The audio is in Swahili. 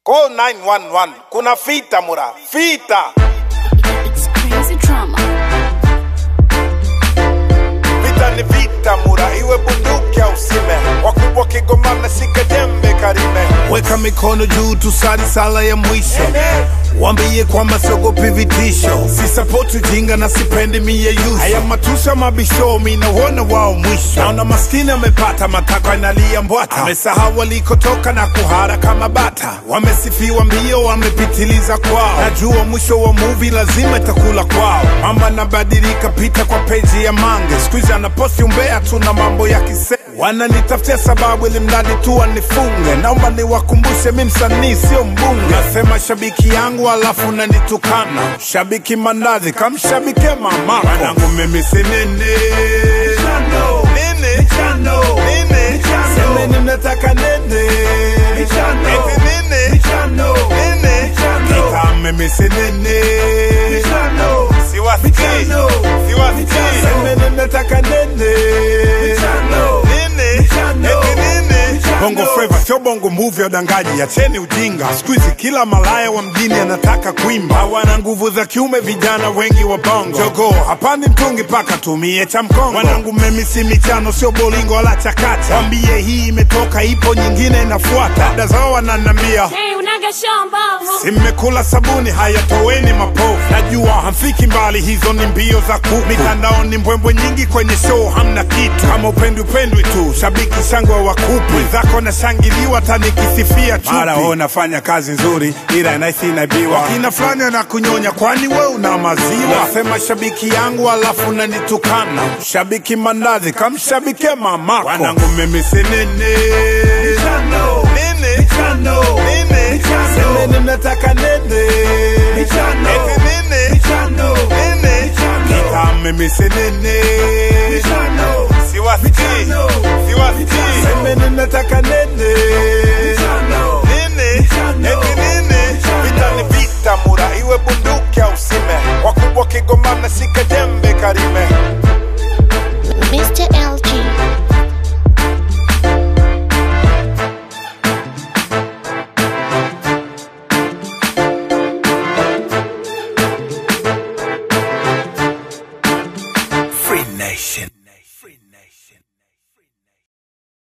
Call 911. Kuna fita mura. Fita. It's crazy drama. Vita ni vita mura. Iwe bunduki au sime. Wakubwa kigomana sika jembe karime. Weka mikono juu tusali sala ya mwisho Wambie kwamba siogopi vitisho Sisapoti ujinga na sipendi miyeyuso Haya matusha mabisho minauona wao mwisho Naona maskini amepata matakwa inalia mbwata Amesahau walikotoka na kuhara kama bata Wamesifiwa mbio wamepitiliza kwao Najua mwisho wa movie lazima itakula kwao Mama nabadilika pita kwa peji ya mange Squeeze anaposti umbea tuna mambo ya kise Wananitafutia sababu ili mradi tu wanifunge Naomba niwakumbushe mi msanii sio mbunge Nasema shabiki yangu alafu nanitukana Shabiki mandazi kamshabike mamako Wanangu mimi si nini Nini Nini Semeni mnataka nini Eti nini Nini Kita mimi si nini Siwasikii Siwasikii Semeni mnataka nini Nini Eti nini Bongo Flava sio bongo movie ya udangaji, acheni ujinga. Siku hizi kila malaya wa mjini anataka kuimba, hawana nguvu za kiume, vijana wengi wa bongo. Jogo hapandi mtungi paka tumie cha mkongo. Wanangu mimi si michano, sio bolingo wala chakacha. Wambie hii imetoka, ipo nyingine inafuata. Dada zao wananambia Hey, unaga shamba. Si mmekula sabuni, haya toweni mapovu. Najua hamfiki mbali, hizo ni mbio za kuku. Mitandaoni mbwembwe nyingi, kwenye show hamna kitu. Kama upendwi upendwi tu, shabiki shangwe wa kupu. Wenzako nashangiliwa, hata nikisifia chupi. Mara wewe unafanya kazi nzuri, ila naisi inaibiwa. Wakina fulani na kunyonya, kwani we una maziwa? Nasema shabiki yangu, alafu nanitukana. Shabiki mandazi, kamshabike mamako. Wanangu mimi si nini nini nini semeni mnataka nini eti nini nini kita mimi si nini siwasikii siwasikii semeni mnataka nini nini eti nini Vita ni vita mura. Iwe bunduki au sime. Wakubwa kigomana sika jembe karime.